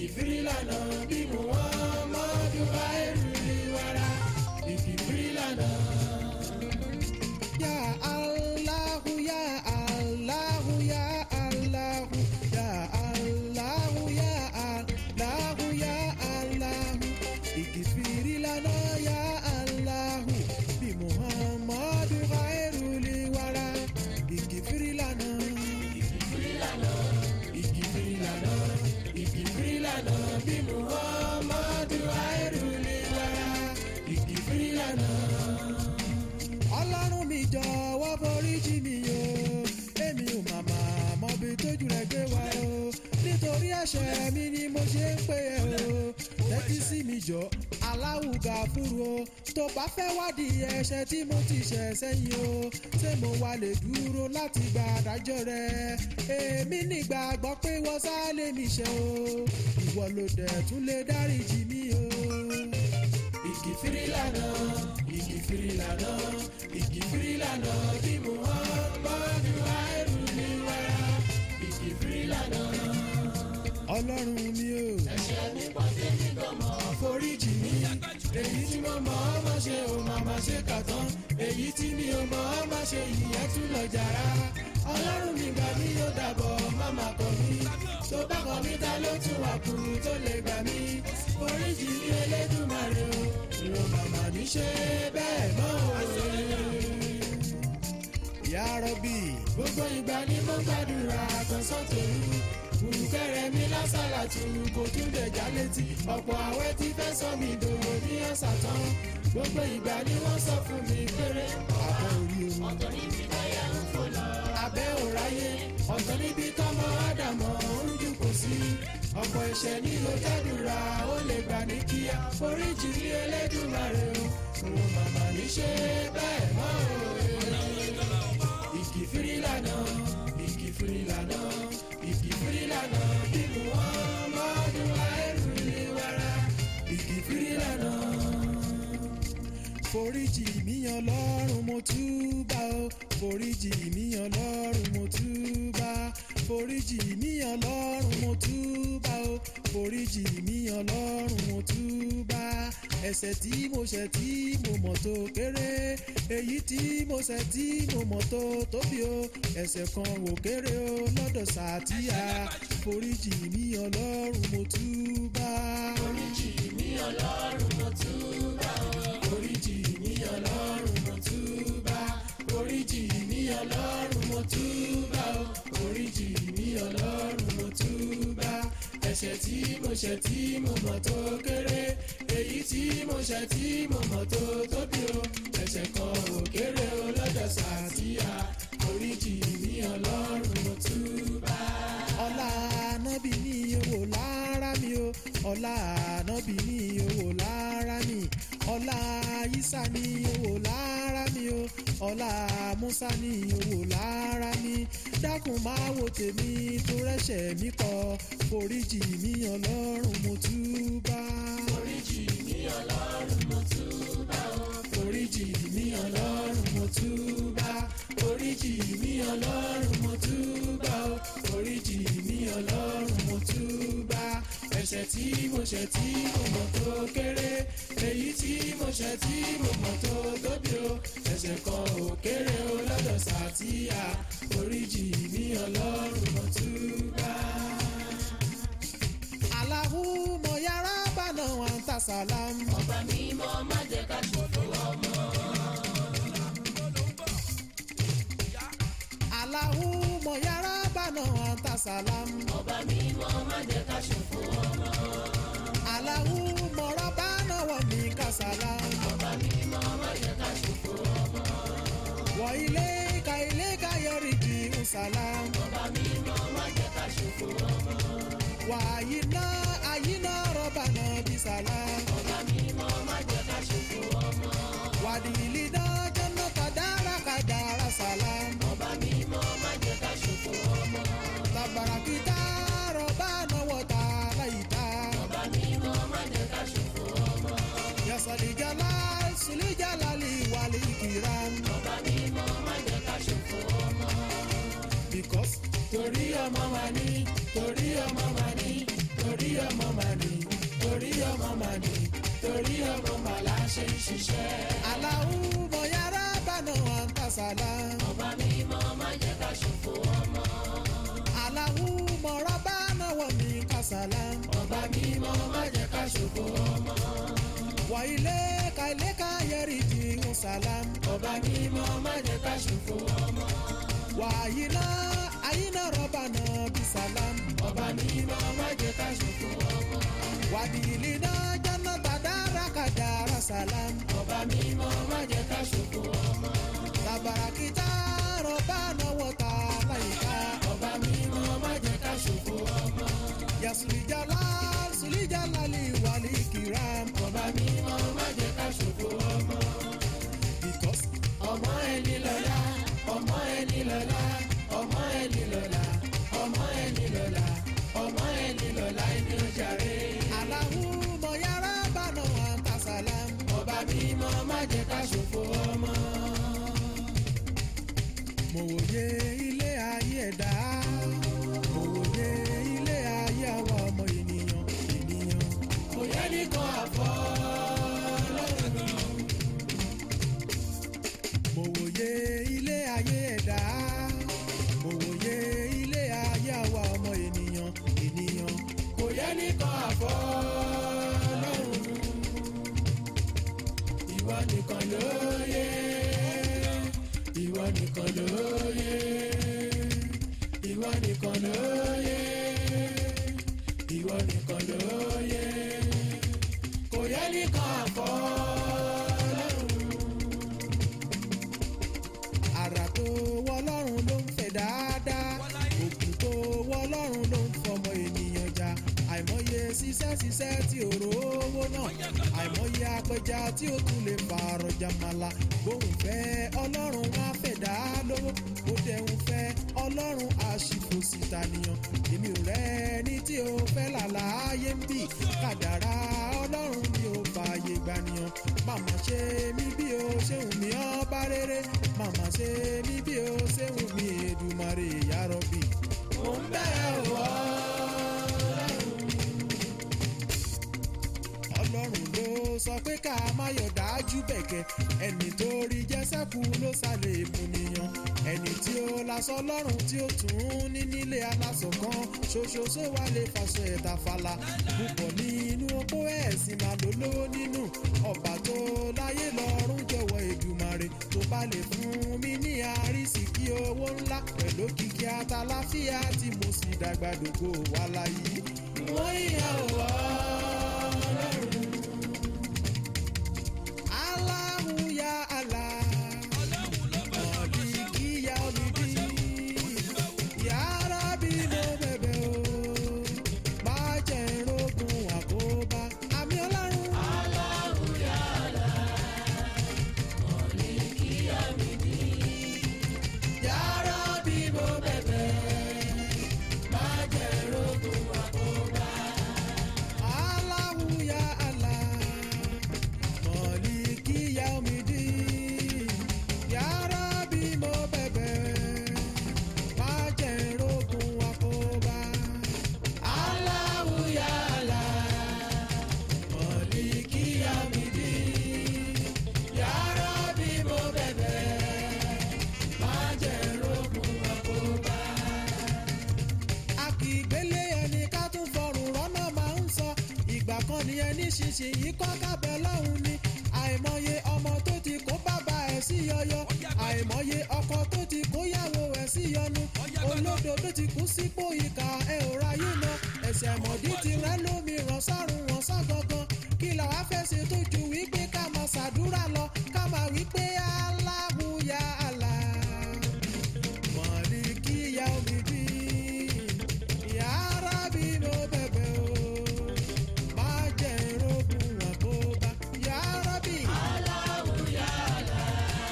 ìkìfìrí lànà bí mo wọ́n mọ́dún bá ẹrù ìwara ìkìfìrí lànà. Ya Allahu ya Allahu ya Allahu ya Allahu ya Allahu ya Allahu ìkìfìrí lànà ya Allahu bí Muhammadu khairul wara ìkìfìrí lànà. ìkìfìrí lànà ìkìfìrí lànà ìkìfìrí lànà bí mo wọ́n mọ́dún bá ẹrù ìwara ìkìfìrí lànà. ọlọ́run mi jọ̀wọ́ foríjì mi o èmi ò màmá mọbi tójú rẹ̀ gbé wa o nítorí ẹ̀ṣẹ̀ mi ni mo ṣe ń pè ẹ́ o tẹ́tí sí mi jọ aláwùgà fúru o tó bá fẹ́ wádìí ẹ̀ṣẹ̀ tí mo ti ṣẹ̀ sẹ́yìn o ṣé mo wà lè dúró láti gba àdájọ́ rẹ èmi nígbàgbọ́ pé wọ́n sá lè mi ṣe o ìwọ ló dẹ̀ tún lè dáríjì mi o. ìkìfìrí lànà ìkìfìrí lànà ìkìfìrí lànà bí mo wọ́n mọ́dún bá ẹrù ìwara ìkìfìrí lànà. ọlọ́run mi o. ẹ̀ṣẹ̀ mi pọ̀ sí mi gan mọ́ foríjì mi èyí tí mo mọ̀ ọ́ má ṣe ò má má ṣe kà tán èyí tí mi ò mọ̀ ọ́ má ṣe ìyẹn tún lọ jàrá ọlọ́run mi gbà mí yóò dàbọ̀ má má kọ̀ mí tó bá kọ̀ mí ta ló tún wà kú tó lè gbà mí foríjì mi elédùnmarè o ìrò màmá ní ṣe bẹ́ẹ̀ mọ́ o. Ya Rabbi. gbogbo ìgbà ni mo gbàdúrà àtọ̀sán tòru kùrùkẹrẹ mi lásàlà tù kò tún dẹ̀já létí ọ̀pọ̀ àwẹ̀ tí fẹ́ sọ mi dòwò ní ọ̀sà tán gbogbo ìgbà ni wọ́n sọ fún mi péré Abẹ́ orí omi. ọ̀tọ̀ níbi táyà ń fò lọ abẹ́ òráyé ọ̀tọ̀ níbi tọ́mọ ádámọ̀ ń jù kò sí ọ̀pọ̀ ẹ̀ṣẹ̀ ni mo gbàdúrà ó lè gbà ní kíá foríjì ní Elédùmarè o òun màmá ní ṣe bẹ́ẹ̀ mọ́ o ìkìfìrí lànà ìkìfìrí lànà ìkìfìrí lànà bíbu wọn mọ́dún àìrù ìwara ìkìfìrí lànà. foríjì mi ọlọ́run mo túbà o foríjì mi ọlọ́run mo túbà foríjì mi ọlọ́run mo túbà o foríjì mi ọlọ́run mo túbà ẹ̀ṣẹ̀ tí mo ṣẹ̀ tí mo mọ̀ tó kéré èyí tí mo ṣẹ̀ tí mo mọ̀ tó tóbi o ẹ̀ṣẹ̀ kan wò kéré o lọ́dọ̀ sàtìyà foríjì mi ọlọ́run mo túbà. foríjì mi ọlọ́run mo túbà o. foríjì mi ọlọ́run mo túbà. foríjì mi ọlọ́run mo túbà o. foríjì mi ọlọ́run mo túbà. ẹ̀ṣẹ̀ tí mo ṣẹ̀ tí mo mọ̀ tó kéré èyí tí mo ṣẹ̀ tí mo mọ̀ tó tóbi o ẹ̀ṣẹ̀ kan ò kéré o lọ́dọ̀ sàtìyà foríjì mi ọlọ́run mo túbà. ọlá ànábì ní owó lára mi o ọlá ànábì ní owó lára mi ọlá isa ní owó lára mi o ọlá musa ní owó lára mi dákun máa wo tèmi tó rẹ́ṣẹ̀ mi kọ foríjì mi ọlọ́run mo túbà. foríjì mi ọlọ́run mo túbà o. foríjì mi ọlọ́run mo túbà. foríjì mi ọlọ́run mo túbà o. foríjì mi ọlọ́run mo túbà. ẹ̀ṣẹ̀ tí mo ṣẹ̀ tí mo mọ̀ tó kéré. èyí tí mo ṣẹ̀ tí mo mọ̀ tó tóbi o. ẹ̀ṣẹ̀ kan ò kéré o lọ́dọ̀ sàtìyà. foríjì mi ọlọ́run mo túbà. alahu mọ yàrá bànà wà ń ta sàlám. ọba mímọ́ má jẹ́ ká ṣòfò ọmọ. alahu mọ yàrá bànà wà ń ta sàlám. ọba mímọ́ má jẹ́ ká ṣòfò ọmọ. alahu mọ̀rọ̀ bànà wọ̀ mí ká sàlám. ọba mímọ́ má jẹ́ ká ṣòfò ọmọ. wọ ilé ka ilé ka yọrí di nsàlám. ọba mímọ́ má jẹ́ ká ṣòfò ọmọ. wà àyínà àyínà rọ̀bà náà bí sàlám. ọba mímọ́ má jẹ́ ká ṣòfò ọmọ. wàdìlì náà jẹ́nà kàdára kàdára sàlám. ọba mímọ́ má jẹ́ ká ṣòfò ọmọ. tabarakita rọ̀bà náà wọ̀ta láyìíta. ọba mímọ́ má jẹ́ ká ṣòfò ọmọ. yasalijala sulijalali wàlí kìram. ọba mímọ́ má jẹ́ ká ṣòfò ọmọ. because torí ọmọ wa ní torí ọmọ wa ní torí ọmọ mà ní torí ọmọ mà ní torí ọmọ mà la ṣe ń ṣiṣẹ́. aláwo mọ yàrá bànà àǹtàṣàlà. ọba mímọ́ má jẹ́ ká ṣòfò ọmọ. aláwo mọ rọ́bà náà wọ̀ mí kàṣàlà. ọba mímọ́ má jẹ́ ká ṣòfò ọmọ. wà ilé ka ilé ka yẹri di ń sàlám. ọba mímọ́ má jẹ́ ká ṣòfò ọmọ. wà àyínà àyínà rọ́bà náà bí sàlám. ọba mímọ́ má jẹ́ ká ṣòfò ọmọ. wà dìlì náà jọ́nà tàdára kàdára sàlám. ọba mímọ́ má jẹ́ ká ṣòfò ọmọ. tàbàràkìtà rọ́bà náà wọ̀ta láyìíká. ọba mímọ́ má jẹ́ ká ṣòfò ọmọ. yà sùlìjàlá sùlìjàlá lè wà lè kìrám. ọba mímọ́ má jẹ́ ká ṣòfò ọmọ. because ọmọ ẹni lọ́la ọmọ ẹni lọ́la ọmọ ẹni lọ́la ọmọ ẹni lọ́la ọmọ ẹni lọ́la ẹni ó jàre. aláwo mọ yàrá bànà àǹtàṣàlám. ọba mímọ́ má jẹ́ ká ṣòfò ọmọ. mo wòye ilé ayé ẹ̀dá mo wòye ilé ayé àwa ọmọ ènìyàn ènìyàn kò yẹ nìkan àfọ́ lọ́rùn. mo wòye ilé ayé ẹ̀dá mo wòye ilé ayé àwa ọmọ ènìyàn ènìyàn kò yẹ nìkan àfọ́ lọ́rùn. ìwọ nìkan ló yẹ ìwọ nìkan ló yẹ ìwọ nìkan ló yẹ ìwọ nìkan ló yẹ kò yẹ nìkan àfọ́ lọ́rùn. àrà tó wọ́ ọlọ́run ló ń fẹ̀ dáadáa òkú tó wọ́ ọlọ́run ló ń fọmọ ènìyàn jà àìmọye ṣiṣẹ́ ṣiṣẹ́ tí ò rówó náà àìmọye apẹja tí ó tún lè fààrọ̀ jàmàlà bóun fẹ́ ọlọ́run wá fẹ̀ dá lówó ó dẹ̀hun fẹ́ ọlọ́run àṣìfòsì tànìyàn èmi ò rẹ́ ní tí o fẹ́ làlàyé ń bì kàdàrà ọlọ́run ni ó fààyè gbànìyàn màmá ṣe mí bí o ṣe wù mí ọba rere màmá ṣe mí bí o ṣe wù mí èdùmàrè yàrọ̀bì. mo ń bẹ̀rẹ̀ wọ́ ọlọ́run ló sọ pé ká má yọ̀ dájú bẹ̀kẹ́ ẹni tó rí jẹ́sẹ̀kù ló sálẹ̀ èmùnìyàn ẹni tí ó lasọ lọ́rùn tí ó tún ní nílé aláṣọ kan ṣoṣo só wà lè fàṣọ ẹ̀ta fàlà púpọ̀ nínú opó ẹ̀sìn máa ló lówó nínú ọba tó láyé lọ́rùn jọ̀wọ́ èdùmàrè tó bá lè fún mi ní àrísìkí owó ńlá pẹ̀lú kìkì àtàláfíà tí mo sì dàgbà dògbò wà láyé. wọ́n yíyan wọ́ Allahu ya Allah. Maliki ya olidi. Ya Rabbi mo bẹ̀bẹ̀ o. Má jẹ́ n rógun àkóbá. Àmì ọlọ́run. yàrá bí mo bẹ̀bẹ̀ má jẹ́ rógun àkóbá. Allahu ya Allah. Maliki ya olidi. Ya Rabbi mo bẹ̀bẹ̀. Má jẹ́ n rógun àkóbá. Allahu ya Allah, Maliki yamidi. Ya Rabbi mo bẹ̀bẹ̀, má jẹ́ rógun àkóbá. a kì í gbélé ẹni ká tún fọrùn rọ́nà máa ń sọ ìgbà kan ni ẹni ṣinṣin yìí kọ́ kábẹ́ lọ́hùn ni àìmọye ọmọ tó ti kó bàbá ẹ̀ sí yọyọ àìmọye ọkọ tó ti kó yàwó ẹ̀ sí yọnu olódo tó ti kú sípò ìkà ẹ̀ ò ráyé lọ ẹ̀sẹ̀ mọ̀dí ti rẹ́ lómi ràn sárùn wọn sá gangan kí làwa fẹ́ ṣe tó ju wípé ká máa ṣàdúrà lọ ká máa wípé Allahu ya Allah. Maliki yaumidin, ya Rabbi mo bẹ̀bẹ̀ o, má jẹ́ n rógun àkóbá, ya Rabbi. Allahu ya Allah,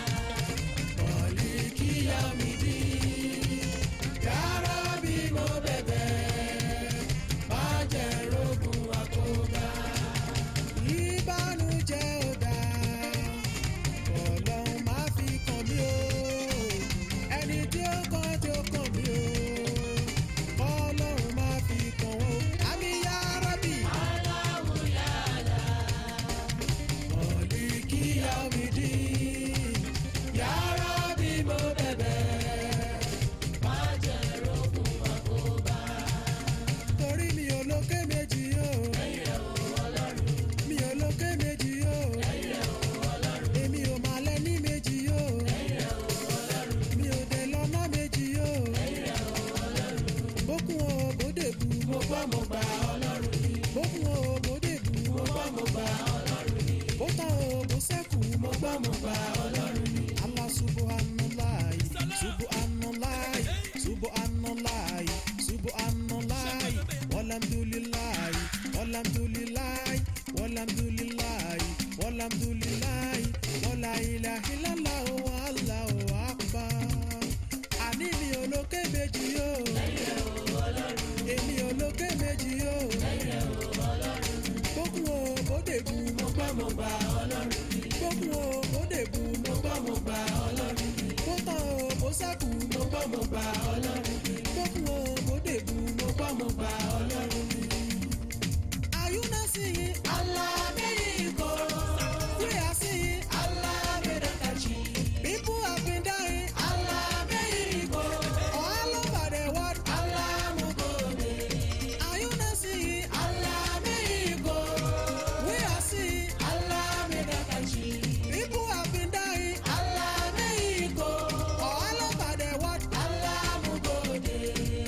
Maliki yamidi. Ya Rabbi mo bẹ̀bẹ̀, má jẹ́ rógun àkóbá. Ìbànújẹ́ ò dáa, Ọlọ́run má gbọ́ mo gbà ọlọ́run ni. bókun o bóde bù mo gbọ́ mo gbà ọlọ́run ni. bó tán o bó sẹ́kù mo gbọ́ mo gbà ọlọ́run ni. Allah subhanallahi subhanallahi subhanallahi subhanallahi walhamdulillahi walhamdulillahi walhamdulillahi walhamdulillahi wala ilaha illallah wallahu akbar. àní mi ò lókè méjì yóò èmi ò lókè méjì yóò bókun o bóde bù mo gbọ́ mo gbà ọlọ́run ni. bókun o bóde bù mo gbọ́ mo gbà ọlọ́run ni. bó tán o bó sẹ́kù mo gbọ́ mo gbà ọlọ́run ni. bókun o bóde bù mo gbọ́ mo gbà ọlọ́run ni. Are you not seeing? alámẹ́ríkò We are seeing. alámẹ́dàkàjì People have been dying alámẹ́ríkò all over the world. alámúgòdè Are you not seeing? alámẹ́ríkò We are seeing. alámẹ́dàkàjì People have been dying alámẹ́ríkò all over the world. alámúgòdè.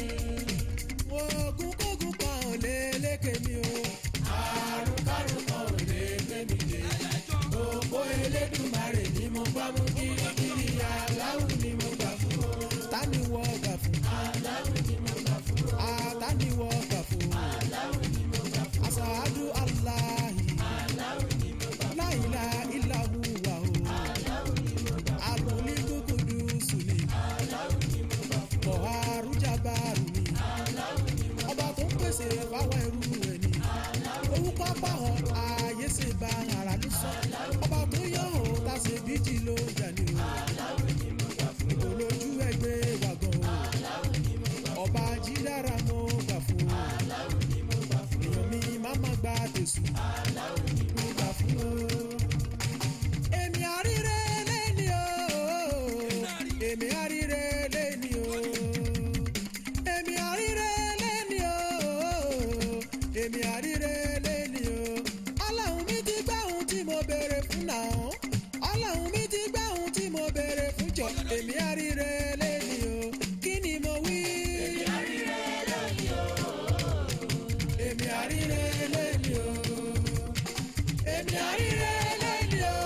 Ogun kógun kan ò lè lékè mi o. àrùn kárùn kan ò lè gbé mi dé. gbogbo elédùnmarè ni mo gbá mú kirikiri aláwù ni mo gbà fún o. Ta ni wọ́ gbà fún? aláwù ni mo gbà fún o. Ah, Ta ni wọ́ gbà fún? aláwù ni mo gbà fún o. Asaadu Allahi. aláwù ni mo gbà fún La ilaha illa huwa o. o. aláwù ni mo gbà fún Al-Muliku Kudusu ni. o. aláwù ni mo gbà fún o. Kọ̀haru Jabaru ni. aláwù ni mo ọba tó ń pèsè fáwọn ẹrú ẹ ní. orúkọ báwọn ààyè ṣe bá ara ló sọ. ọba tó yọ ọ́ ta ṣe bíjì ló ń jà ní o. aláwù ni mo gbà fún o. kò lójú ẹgbẹ́ wa gan o. aláwù ni mo gbà fún ọba jídára mo gbà fún o. o. aláwù ni mo gbà fún o. èèyàn mi má má gba tèṣù. aláwù ni mo mo gbà fún o. èmi àríre lẹ́ni o. èmi àríre lẹ́ni o. èmi àríre lẹ́ni o. èmi àríre lẹ́ni o. ọlọ́run mi ti gbá ohun tí mo béèrè fún náà. ọlọ́run mi ti gbá ohun tí mo béèrè fún jọ. èmi àríre lẹ́ni o. kí ni mo wí? èmi àríre lẹ́ni o. èmi àríre lẹ́ni o. èmi àríre lẹ́ni o.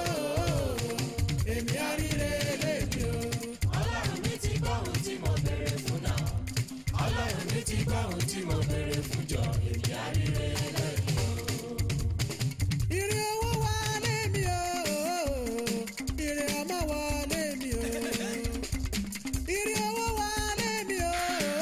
èmi àríre lẹ́ni o. ọlọ́run mi ti gbọ́ ohun tí mo béèrè fún náà ọlọ́run mi ti gbọ́ ohun tí mo béèrè fún jọ èmi àríre lẹ́yìn o. Ire owó wálé mi o, ire ọmọ wálé mi o. Ire owó wálé mi o,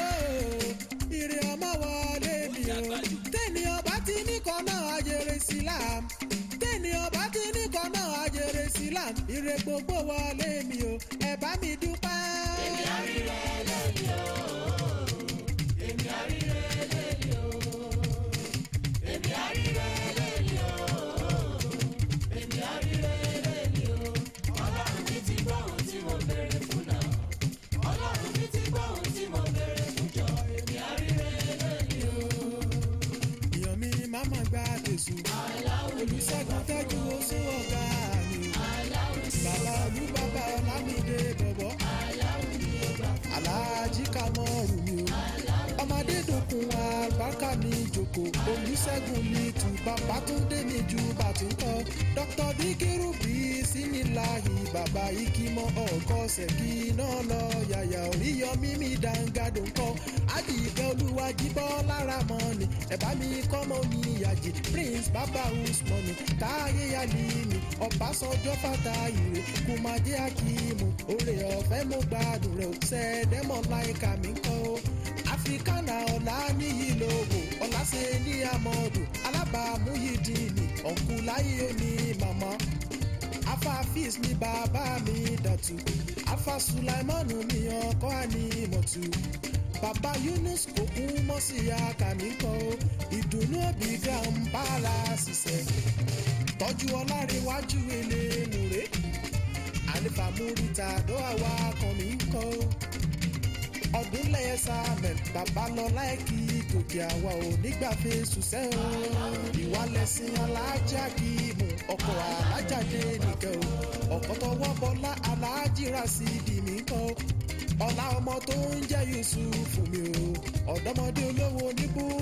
ire ọmọ wálé mi o. Tẹ́ni ọba ti ní kan náà ajere sílám. Tẹ́ni ọba ti ní kan náà ajere sílám. Ire gbogbo wálé mi o, ẹ bá mi dúpẹ́. èmi àríre lẹ́yìn o. èmi àríre lẹ́yìn o. èmi àríre lẹ́yìn o. èmi àríre lẹ́yìn o. ọlọ́run mi ti gbọ́ ohun tí mo béèrè fún náà ọlọ́run mi ti gbọ́ ohun tí mo béèrè fún jọ èmi àríre lẹ́yìn o. Èèyàn mi máa ma gba tèṣù. Olùṣègùn tẹ́jú oṣù ọ̀gá mi o. Bàbá olú bàbá Ọlámídé bọ̀bọ̀. Aláàjì Kamọ́rù mi o. Ọmọdé dòkun àbáká mi jòkó. Olùṣègùn mi tù bàbá Túndé mi ju bàtúntọ́. Dr. Bíkírù bí síníláhì bàbá Ikímọ́ ọkọ̀ ṣẹ̀kí náà lọ yàyà oríyọmí mi dáńgádùn kọ́. Àdìgẹ́ olúwàjibọ́ lára mọ́ ni. Ẹ̀bá mi kọ́mọ mi ìyàjì Prince Bàbá Usmanu táyé Yálìmí Ọbásanjọ́ Fàtáyìrè Kùmàdé Akíìmù Oore ọ̀fẹ́ mo gbádùn rẹ̀ ò sẹ́ẹ̀dẹ́mọ̀ láìka mi kọ́ o. Africana ọ̀la níyì lógo ọ̀làṣẹ ní amọ̀dù alábàámú yìí dín ní ọ̀nkúláyé òní màmá afa fis ni bàbá mi dàtú afa sulaimanu mi ọkọ àní mọ̀tú bàbá yunus kò kú mọ́ sí akàmì kan o ìdùnnú òbí grandpa la ṣiṣẹ́ tọ́jú ọlárẹ̀wájú elémùrè àlefa múrítà dó àwa kan mi kọ́ o ọdún lẹ́yẹ sáàmẹ̀ bàbá lọ láìkí gòkè àwa ò nígbàfẹ́ ṣùṣẹ́ o ìwà lẹ́sìn alájà kì í mú ọkọ̀ alájàdé nìkẹ́ o ọ̀kọ́ tọwọ́ bọ́lá alájìrà sí ìdí mi kọ́ ọ̀la ọmọ tó ń jẹ́ yusuf mi o ọ̀dọ́mọdé olówó ní búrẹ́dì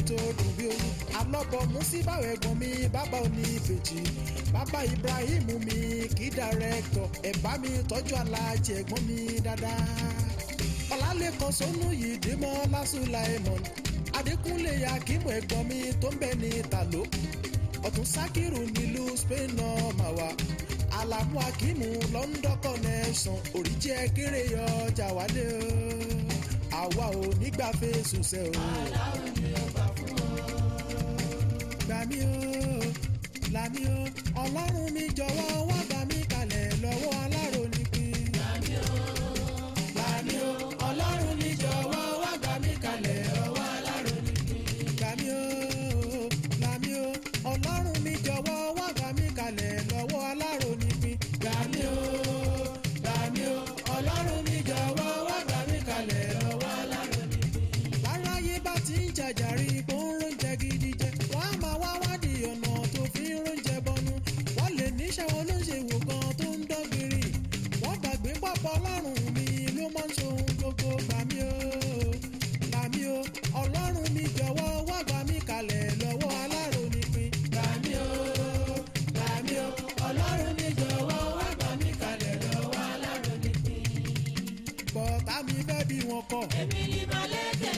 tó dùn bí oyún alọ́bọ̀ musibáwò ẹ̀gbọ́n mi bàbá òní ìbejì bàbá ibrahim mi kí dàrẹ́tọ̀ ẹ̀bá mi tọ́jú alájẹ ẹ̀gbọ́n mi dáadáa ọ̀làlẹ́kan sọ́nù yìí dèmọ́ lásùláìmọ̀n adékúnlé akímù ẹ̀gbọ́n mi tó ń bẹ ní tàló ọ̀tún sákìrù nílùú spain náà mà wá alamu akímù london connection òrìjẹ́ kéré ọjà wálé o àwa ò nígbà fèsù sẹ́ o. aláwo ni ó gbà fún ọ. gbà mí o là mí o ọlọ́run mi jọ̀wọ́ wá gbà mí kalẹ̀ lọ́wọ́ alárònípin. Gbàmí o, gbàmí o, ọlọ́run mi jọ̀wọ́ wá gbà mí kalẹ̀ ọwọ́ alárònípin. gbà mí o là mí o ọlọ́run mi jọ̀wọ́ wá gbà mí kalẹ̀ lọ́wọ́ alárònípin. Gbàmí o, gbàmí o, ọlọ́run mi jọ̀wọ́ wá gbà mí kalẹ̀ ọwọ́ alárònípin. láráyé bá ti ń jàjàrí bó ń róúnjẹ gidi jẹ wọ́n á máa wá wádìí ọ̀nà tó fi ń róúnjẹ bọnu wọ́n lè níṣẹ́ wọn ló ń ṣe wò kan tó ń dọ́gbìrì wọ́n gbàgbé pápá ọlọ́run mi ló máa ń ṣohun gbogbo gbà mí o gbà mí o ọlọ́run mi jọ̀wọ́ wá gbà mí kalẹ̀ lọ́wọ́ alárònípin. Gbàmí o, gbàmí o, ọlọ́run mi jọ̀wọ́ wá gbà mí kalẹ̀ lọ́wọ́ alárònípin. bọ̀tá mi fẹ́ bí wọn kọ̀ Èmi ni Màlẹ́kẹ̀,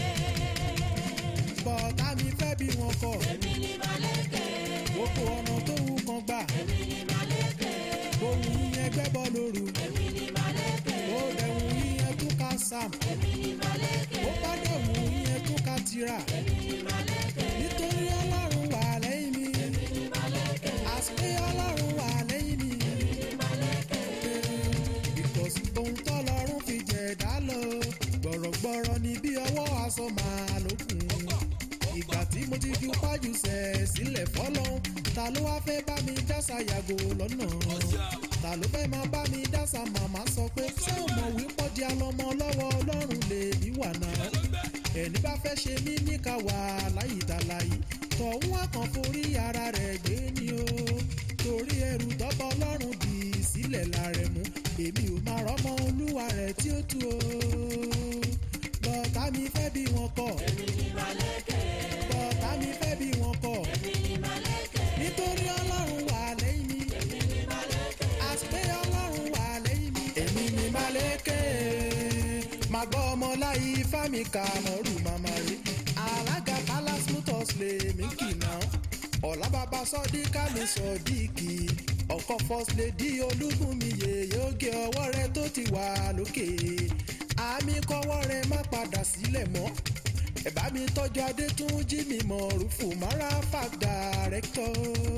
bọ̀tá mi fẹ́ bí wọn kọ̀ èmi ni Màlẹ́kẹ̀, gbogbo ọ̀nà tó wù kan gbà èmi ni Màlẹ́kẹ̀, ohun yẹn gbẹ́bọ̀ lóru èmi ni Màlẹ́kẹ̀, ó dẹ̀hùn yẹn tún ká sam. èmi ni Màlẹ́kẹ̀, ó bá dẹ̀wù yẹn tún ká tira èmi ni Màlẹ́kẹ̀, nítorí ọlọ́run wà lẹ́yìn mi èmi ni Màlẹ́kẹ̀, àṣé ọlọ́run wà lẹ́yìn mi èmi ni Màlẹ́kẹ̀. because ohun tọ́lọ́run fi jẹ̀dá lọ gbọ̀rọ̀gbọ̀rọ̀ ni bí ọwọ́ aṣọ máa lókun ìgbà tí mo ti ju pájú sẹ̀ sílẹ̀ fọ́lọ́hún ta ló wá fẹ́ bá mi dásà yàgò lọ́nà ta ló fẹ́ máa bá mi dásà màmá sọ pé ṣé o mọ̀ wípọ́ di alọ́mọ lọ́wọ́ ọlọ́run lè ní wà náà ẹni bá fẹ́ ṣe mí níka wà láyìdàláyì tọ̀hún àkàn forí ara rẹ̀ gbé ni o torí ẹrù tọ́bọ̀ ọlọ́run dì í sílẹ̀ lára mú èmi ò máa rọ́mọ olúwa rẹ̀ tí ó tu o bọ́tà mi fẹ́ bí wọn kọ̀ Èmi ni Màlẹ́kẹ̀, bọ́tà mi fẹ́ bí wọn kọ̀ èmi ni Màlẹ́kẹ̀, nítorí ọlọ́run wà lẹ́yìn mi èmi ni Màlẹ́kẹ̀, àṣpé ọlọ́run wà lẹ́yìn mi. èmi ni Màlẹ́kẹ̀ máa gbọ́ ọmọ láyé fámìkà mọ́rù màmá rẹ̀ alága palace motors lè mí kì náà ọ̀la bàbá sọ́dí kàmí sọ́díkì ọkọ̀ first lady olúbùnmi yèyé oge ọwọ́ rẹ tó ti wà lókè àmì kọ́wọ́ rẹ má padà sílẹ̀ mọ́ ẹ̀bá mi tọ́jú adétúnjì mi mọ̀ rúfù mara fag director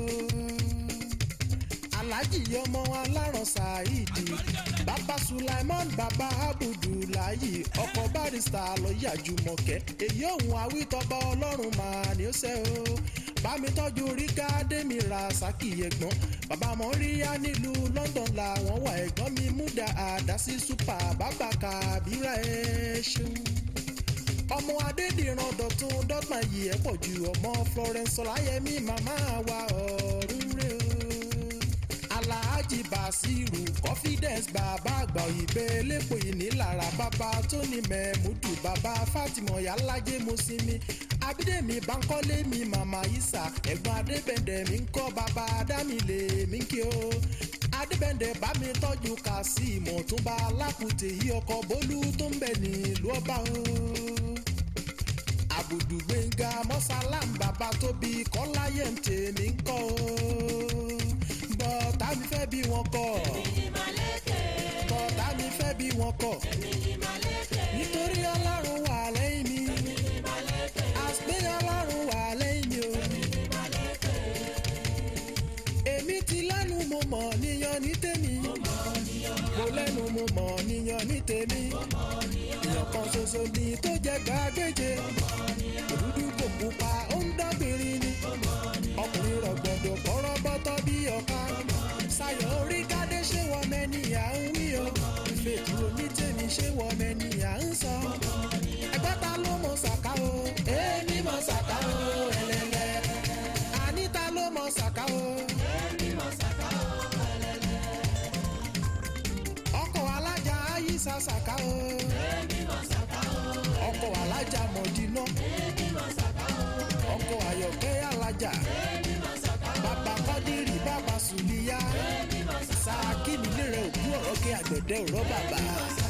alhaji ọmọ aláràn saheed bàbá sulaiman bàbá abudulayi ọkọ barista lọ́ọ̀yà jùmọ̀kẹ́ èyí òun awítọ́ba ọlọ́run màá ní ó ṣe o bámi tọ́jú rígá dèmi ra sákì ẹ̀gbọ́n bàbá mọ́ríyá nílùú london làwọn wà ẹ̀gbọ́n mi múdà àdásí super bàbá kàbírà ẹ̀ ṣeun ọmọ adédìran dọ̀tún dọ́gbọ̀n yìí ẹ̀ pọ̀ ju ọmọ florence ọláyẹmí màmá wa ọ̀run rẹ̀ o alhaji basiru confidence bàbá àgbà òyìnbó elépo ìnílára bàbá tóní mẹ́múdù bàbá fatima yàlájẹ́ mọ́símí abídẹ́mi bankole mi màmá isa ẹ̀gbọ́n adébẹ̀ndẹ̀ mi ń kọ́ bàbá adámilé mi kí o adébẹ̀ndẹ̀ bá mi tọ́jú kazeem ọ̀túnba alákùtè yí ọkọ̀ bólú tó ń bẹ̀ nílùú ọba o àbùdù gbẹ̀ngà mọ́sálàm bàbá tóbi kọ́láyé ń tèmi ń kọ́ o bọ́tà mi fẹ́ bí wọn kọ́ èmi ni Màlẹ́kẹ̀, bọ́tà mi fẹ́ bí wọn kọ́ èmi ni Màlẹ́kẹ̀, nítorí ọlọ́run wà lẹ́yìn mi èmi ni Màlẹ́kẹ̀, àṣpé ọlọ́run wà lẹ́yìn mi o èmi ni Màlẹ́kẹ̀, èmi ti lẹ́nu mo mọ̀ níyan ní tèmi mo lẹ́nu mo mọ̀ níyan ní tèmi èèyàn kan ṣoṣo ni tó jẹ́ gbàgbéje òdúdú kò pupa ó ń dọ́gbìnrin ni ọkùnrin rọ̀gbọ̀dọ̀ kọ́rọ́ bọ́tọ́ bí ọ̀ka ṣayọ̀ orí kádé ṣé wọ́n mẹ́ni à ń wí o ìfèjì onítèmi ṣé wọ́n mẹ́ni à ń sọ ẹgbẹ́ ta ló mọ̀ ṣàká o èmi mọ̀ ṣàká o ẹlẹ́lẹ́ àníta ló mọ̀ ṣàká o. èmi mọ̀ sàkà ó ẹlẹ́lẹ́, ọkọ̀ alájà ayíṣà ṣàká o èmi mọ̀ sàkà ó, ọkọ̀ alájà mọ̀dínà èmi mọ̀ sàkà ó jùmọ̀kẹ́ alájà bàbá kọ́dírì bàbá sùlíyá sáà kí mi lè rẹ òkú ọ̀rọ̀ kí àgbẹ̀dẹ òrọ̀ bàbá.